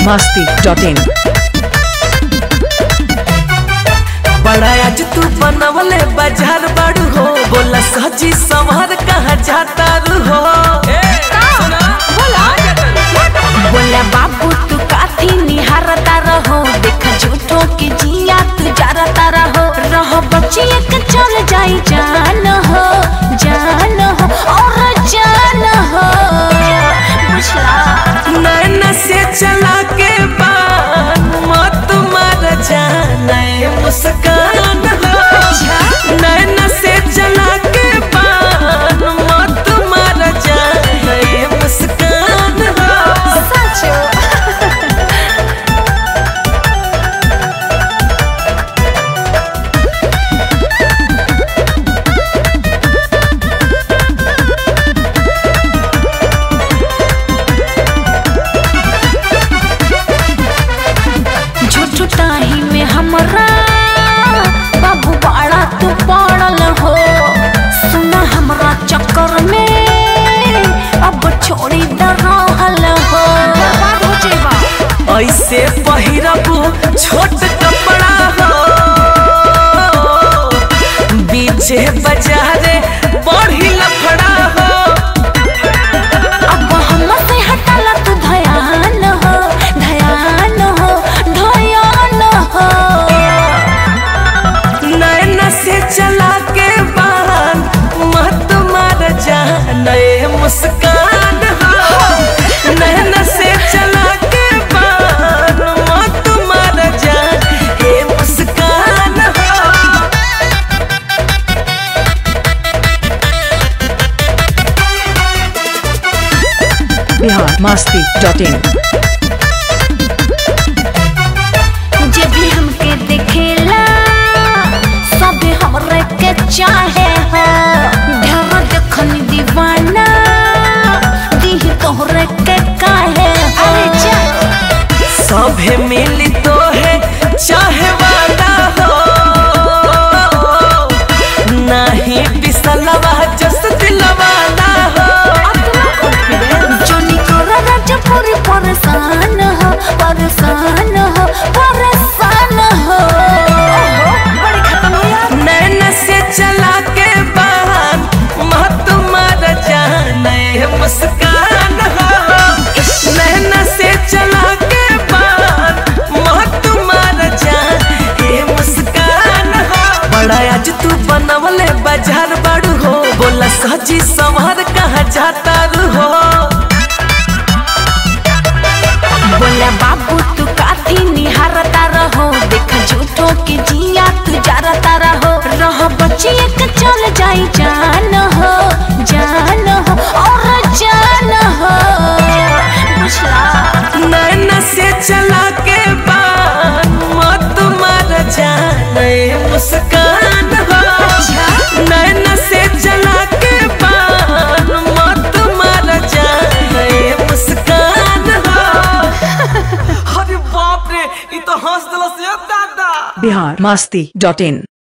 masti.in बड़ा आज तू बनवले बाजार बाड़ू हो बोला सजी संवर कहा जाता रू हो बोला बाबू तू काथी निहारता रहो देख झूठो के जिया तू जारता रहो रहो बच्ची एक चल जाई जान हो जान हो और जान हो बुझला नैन से चला के बान मत मार जाने मुस्कान हो नैन से चला के बान मत मार जाने मुस्कान हो सचो झूठ ताही में हमरा बाबू बड़ा तू पड़ल हो सुना हमरा चक्कर में अब छोड़ी द रहल हो बर्बाद हो जेबा ऐसे पहिरबू छोट कपड़ा हो बीचे बाजारे बढ़ी लफड़ा हो अब हमसे हटल तू धयान हो धयान हो धयान हो नैन से चला के बान मत मार जाने मुस्कान हो नैन से चला के बान मत मार जाने मुस्कान हो Bihar masti.in जे भी हमके देखेला सब हमरे के चाहे हो ढेर देखनी दीवाना दीह तोहरे के काहे अरे जा सभे मिली तो है चाहे वाला हो नहीं बिसलवा जस दिलवाला हो जोनी कोरा राजा पूरी परेशान हो परेशान हो परेशान हो बड़ी खत्म हो यार नैन से चला के बाहर मत मार जाने मुस्कान हो नैन से चला के बाहर मत मार जाने मुस्कान हो बड़ा आज तू बनवले बाजार बाड़ू हो बोला सजी संवर कहा जाता रू हो बोला बाबू तू काथी निहारता रहो देख झूठो के जिया तू जारता रहो रहो बच्ची एक चल जाई जान हो जान हो और जान हो बुझला नैन से चला के बान मत मार जाने मुस्कान हो नैन से चला के बान मत मार जाने मुस्कान हो अरे बाप रे ये तो हंस दिला से दादा Bihar masti.in